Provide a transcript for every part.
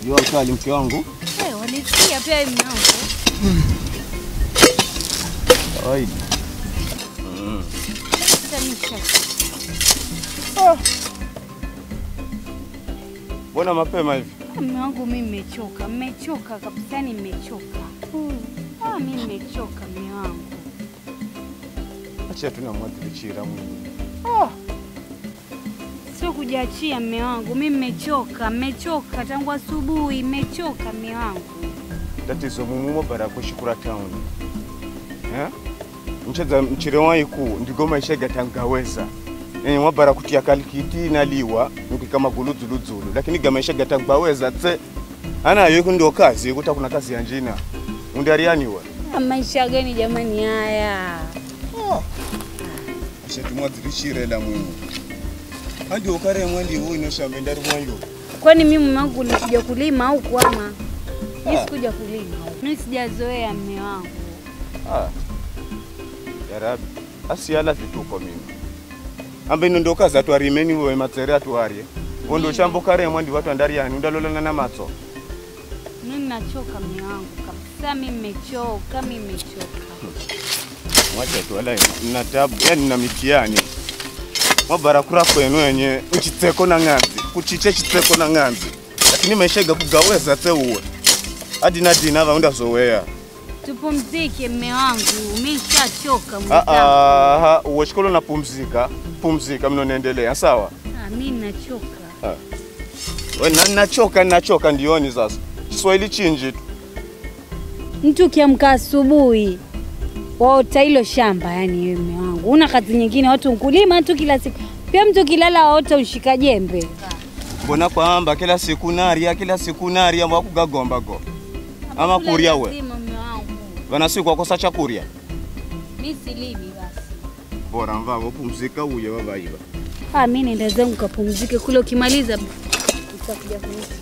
Jua kali mke wangu. Eh, walisikia pia wewe mwanangu. Kawaida. Sasa nisha. Mbona mapema hivi? Mume wangu mimi nimechoka, nimechoka kabisa, yani nimechoka. Ah, mimi nimechoka mume wangu. Acha tu namwadhirichira mwingi. Sio kujiachia mume wangu, mimi nimechoka, nimechoka tangu asubuhi, nimechoka mume wangu. Tatizo mumumo bara kushukura town. Eh? Mcheza mchire waiku ndigo maisha gatangaweza. Eh, mwabara kutia kalikiti naliwa nuki kama guludzuludzulu lakini gamaisha gatangaweza tse ana yo ndio kazi kuta kuna kazi ya njina undarianiwa Ah, Maisha gani jamani haya? ashatumwadzirishire la mwini andi ukare mwandi uyu inoshambe ndari mwayo Kwani mimi mume wangu nikuja kulima au kuama? Mimi sikuja kulima. Mimi sijazoea mume wangu. Ah. Ya Rabbi, asiyala vituko mimi. Ambe ino ndo kazi atwarimeni wewe matsere atwarie. Wondo chambo kare mwandi watu andari yani undalolana na matso. Mimi nachoka mume wangu kabisa, mimi nimechoka, mimi nimechoka. Mwacha tu wala na tabu, yani na mitihani. Mwabara kura kwenu yenye uchitseko na ng'anzi, kuchiche chitseko na ng'anzi. Lakini maisha kugaweza tse uwe. Hadi na dina vaunda zoea. Tupumzike mume wangu, mimi nishachoka Ah mwenzangu. ah, uwe shikolo na pumzika, pumzika mnonaendelea sawa? Ah, mimi nachoka. We, na, nachoka nachoka ndioni sasa. Kiswahili chinji tu. Mtu ukiamka asubuhi waota hilo shamba, yani wewe mume wangu una kazi nyingine, watu mkulima tu kila siku. Pia mtu kilala waota ushika jembe. Mbona kwamba kila siku naria kila siku naria mwakugagomba go. Ama kuria we. Lazima mume wangu. Vana siku wakosa chakuria. Mimi silimi basi. Bora mvavo pumzika uye vavaiva. Ah, mimi nenda zangu kapumzike kule, ukimaliza utakuja kunichukua.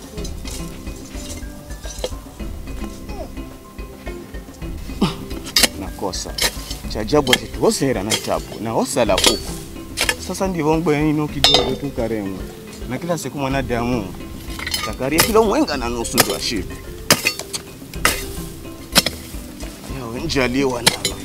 Nakosa. Chajabu ati tuosera na tabu na osala huko. Sasa ndivyo ngwe ino kidogo tu karemu. Na kila siku mwanadamu takaria kilo mwenga na nusu ndo ashibe. Yawe njaliwa nalo.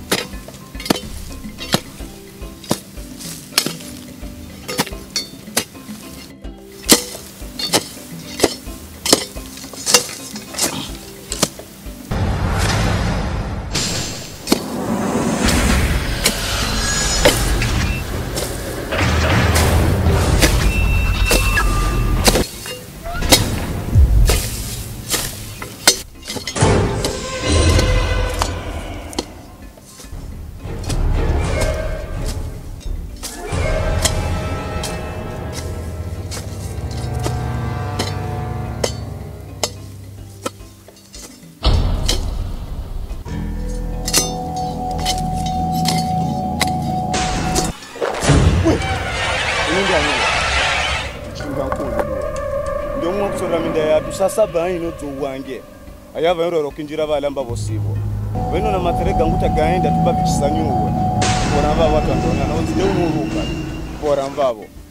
ndio mwa kusora minda yatu sasa bayi no to wange ayava ero rokinjira balamba bosibo beno na materega nguta gaenda tubabicisanyuwe bora mva watu andona na nzide unuruka bora mvavo